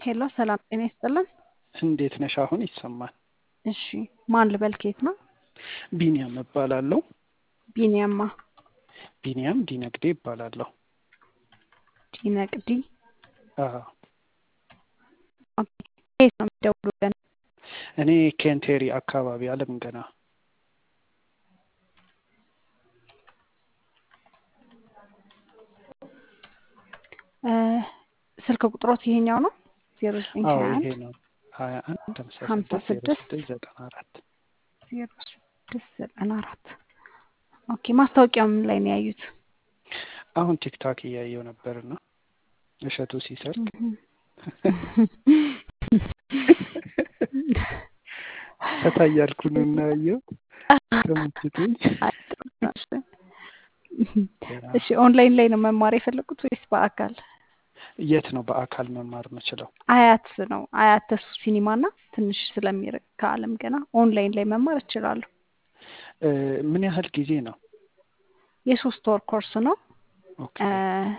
ሄሎ ሰላም ጤና ይስጥልን። እንዴት ነሽ? አሁን ይሰማል። እሺ ማን ልበል? ከየት ነው? ቢኒያም እባላለሁ። ቢኒያማ ቢኒያም ዲነግዴ እባላለሁ። ዲነቅዲ አዎ፣ ከየት ነው የሚደውሉልን? እኔ ኬንቴሪ አካባቢ አለም ገና እ ስልክ ቁጥሮት ይሄኛው ነው ዜሮ ዘጠኝ አዎ ሀያ ይሄ አንድ ነው ሀያ አንድ ሀምሳ ሀምሳ ስድስት ስድስት ዜሮ ስድስት ዘጠና አራት ዜሮ ስድስት ዘጠና አራት ኦኬ። ማስታወቂያው ምን ላይ ነው ያዩት? አሁን ቲክታክ እያየው ነበርና እሸቱ ሲሰርቅ ፈታ እያልኩ ነው እና ያየው ተመችቶኝ። እሺ ኦንላይን ላይ ነው መማር የፈለጉት ወይስ በአካል? የት ነው በአካል መማር የምችለው? አያት ነው አያት ተስፉ ሲኒማ እና ትንሽ ስለሚርቅ ከአለም ገና ኦንላይን ላይ መማር እችላለሁ። እ ምን ያህል ጊዜ ነው? የሶስት ወር ኮርስ ነው ኦኬ እ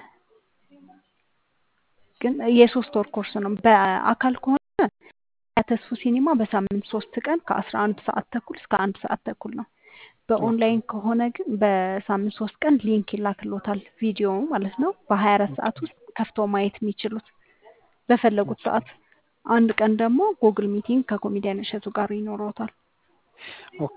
ግን የሶስት ወር ኮርስ ነው። በአካል ከሆነ አያት ተስፉ ሲኒማ በሳምንት ሶስት ቀን ከአስራ አንድ ሰዓት ተኩል እስከ አንድ ሰዓት ተኩል ነው። በኦንላይን ከሆነ ግን በሳምንት ሶስት ቀን ሊንክ ይላክሎታል ቪዲዮ ማለት ነው። በሀያ አራት ሰዓት ውስጥ ከፍተው ማየት የሚችሉት በፈለጉት ሰዓት። አንድ ቀን ደግሞ ጉግል ሚቲንግ ከኮሜዲያን እሸቱ ጋር ይኖረውታል። ኦኬ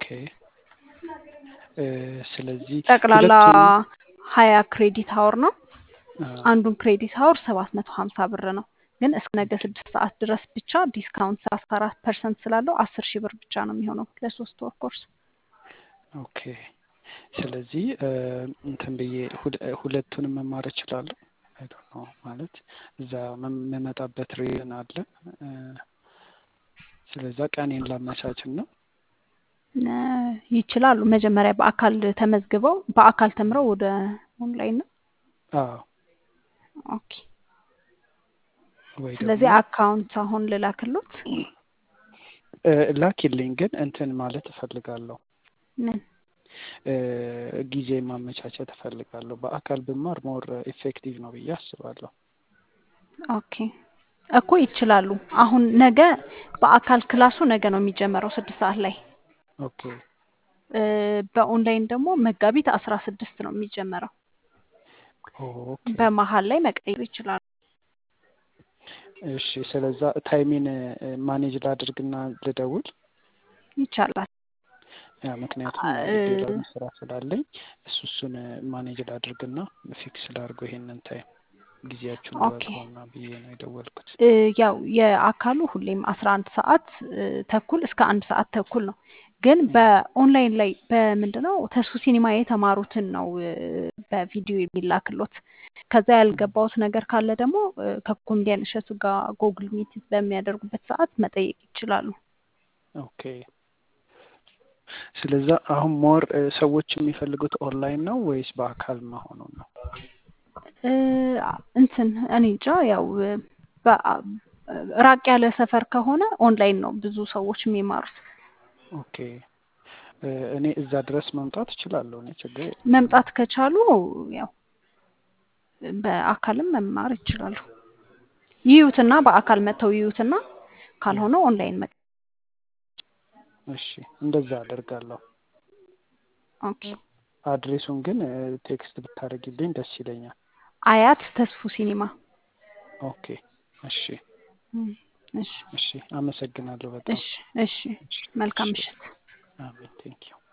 እ ስለዚህ ጠቅላላ ሁለቱንም ሀያ ክሬዲት ሀወር ነው። አ፣ አንዱን ክሬዲት ሀወር ሰባት መቶ ሀምሳ ብር ነው። ግን እስከ ነገ ስድስት ሰዓት ድረስ ብቻ ዲስካውንት አስራ አራት ፐርሰንት ስላለው አስር ሺህ ብር ብቻ ነው የሚሆነው ለሶስት ወር ኮርስ። ኦኬ ስለዚህ እ እንትን ብዬ ሁለ- ሁለቱንም መማር እችላለሁ። አይ ዶንት ኖ ማለት እዛ መም- የምመጣበት ሪዝን አለ እ ስለዛ ቀኔን ላመቻችን ነው። እ ይችላሉ። መጀመሪያ በአካል ተመዝግበው በአካል ተምረው ወደ ኦንላይን ነው። አዎ ኦኬ ወይ ስለዚህ ደግሞ አካውንት አሁን ልላክሎት። እ ላኪልኝ ግን እንትን ማለት እፈልጋለሁ ምን እ ጊዜ ማመቻቸት እፈልጋለሁ። በአካል ብማር ሞር ኢፌክቲቭ ነው ብዬ አስባለሁ። ኦኬ እኮ ይችላሉ። አሁን ነገ በአካል ክላሱ ነገ ነው የሚጀመረው ስድስት ሰዓት ላይ ኦኬ እ በኦንላይን ደግሞ መጋቢት አስራ ስድስት ነው የሚጀመረው። ኦኬ በመሀል ላይ መቀየር ይችላሉ። እሺ ስለዛ ታይሚን እ ማኔጅ ላድርግና ልደውል ይቻላል። ያ ምክንያቱም እ ሌላ ስራ ስላለኝ እሱ እሱን ማኔጅ ላድርግና ፊክስ ላድርገው ይሄንን ታይም ጊዜያችሁን ኦኬ በቀውና ብዬ ነው የደወልኩት። እ ያው የአካሉ ሁሌም አስራ አንድ ሰዓት እ ተኩል እስከ አንድ ሰዓት ተኩል ነው። ግን ም፣ በኦንላይን ላይ በምንድነው ተስፉ ሲኒማ የተማሩትን ነው እ በቪዲዮ የሚላክሎት። ከዛ ም፣ ያልገባውት ነገር ካለ ደግሞ እ ከኮሜዲያን እሸቱ ጋር ጎግል ሚት በሚያደርጉበት ሰዓት መጠየቅ ይችላሉ። ኦኬ ስለዛ አሁን ሞር እ ሰዎች የሚፈልጉት ኦንላይን ነው ወይስ በአካል መሆኑ ነው? እ እንትን እኔ እንጃ ያው እ በ- ራቅ ያለ ሰፈር ከሆነ ኦንላይን ነው ብዙ ሰዎች የሚማሩት። ኦኬ እ እኔ እዛ ድረስ መምጣት እችላለሁ። እኔ ችግር የለም። መምጣት ከቻሉ ያው በአካልም መማር ይችላሉ። ይዩትና በአካል መጥተው ይዩትና ም፣ ካልሆነ ኦንላይን መ እሺ እንደዛ አደርጋለሁ። ኦኬ አድሬሱን ግን እ ቴክስት ብታደርጊልኝ ደስ ይለኛል። አያት ተስፉ ሲኒማ። ኦኬ እሺ እም፣ እሺ እሺ አመሰግናለሁ በጣም እሺ እሺ እሺ መልካም እሺ ምሽት። አሜን ቴንኪው